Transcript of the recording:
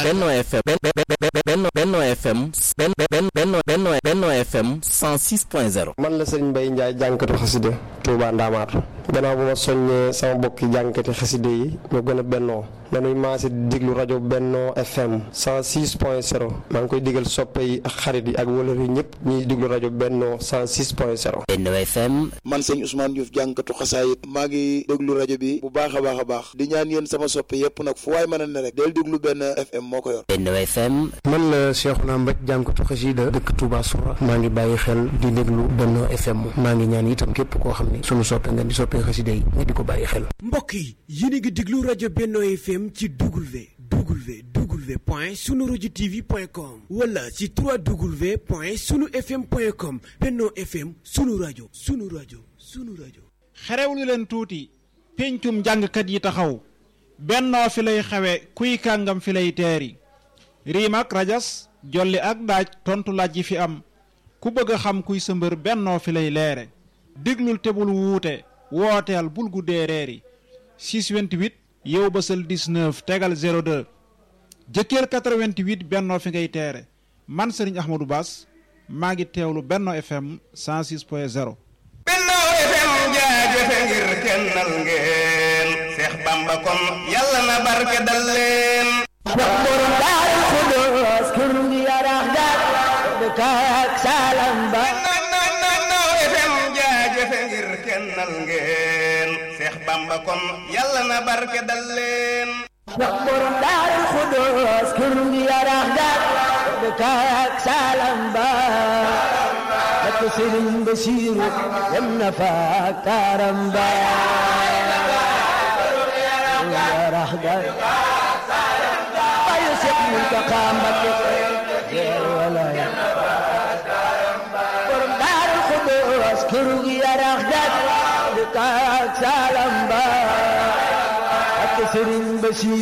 Benno FM Benno Benno FM Benno Benno Benno FM 106.0 man la Serigne Mbaye Ndiaye jànkatu xasida Touba Ndamaatu gannaaw bu ma soññee sama bokki jànkati xasida yi ñu gën a bennoo nanuy maase di diglu rajo Benno FM 106.0 maa ngi koy digal soppe yi ak xarit yi ak wëlër yi ñëpp ñuy diglu rajo Benno 106.0 Benno FM man sëñ Ousmane Diouf jànkatu xasaayit maa ngi déglu rajo bi bu baax a baax a baax di ñaan yéen sama soppe yépp nag fu waay mën a ne rek del déglu Benno FM moo ko yor Benno FM man la Cheikhouna Mbaj jànkatu xasida dëkk Touba Soura maa ngi bàyyi xel di déglu Benno FM maa ngi ñaan itam képp koo xam ne sunu soppe nga di soppe xasida yi nga di ko bàyyi xel mbokk yi yéen a ngi déglu rajo Benno FM ci W W W point sunu rajo TV point com wala ci 3W point sunu FM point com Benno FM sunu rajo sunu rajo sunu rajo. xerewlu leen tuuti péncum jàngkat yi taxaw bennoo fi lay xewe kuy kàngam fi lay teeri riim ak rajas jolli ak daaj tontu laaj yi fi am ku bëgg a xam kuy sa mbër bennoo fi lay leere déglul te bul wuute wooteel bul guddee reeri 628 yow bësal 19 tegal 02 jëkkër 88 bennoo fi ngay teere man sëriñ Ahmadou Bass maa ngi teewlu Benno FM 106 point 0 Benno FM jaajëfe ngir kennal ngeen Seex Bamba kon yàlla na barke dal leen wax borom daaru xudoos kër gi yarax daal dëkk ak salam ba Benno FM jaajëfe ngir kennal ngeen Seex Bamba kon yàlla na barke dal leen wax borom daaru xudoos kër gi yarax daal dëkk ak salam ba ak sëriñ Basiiru dem na fa ak taaram ba yarax daal bayu Seex Muntaxa Mbakke jeer walaay borom daaru xudoos kër gi yarax daal dëkk ak salam ba ak sëriñ Basiiru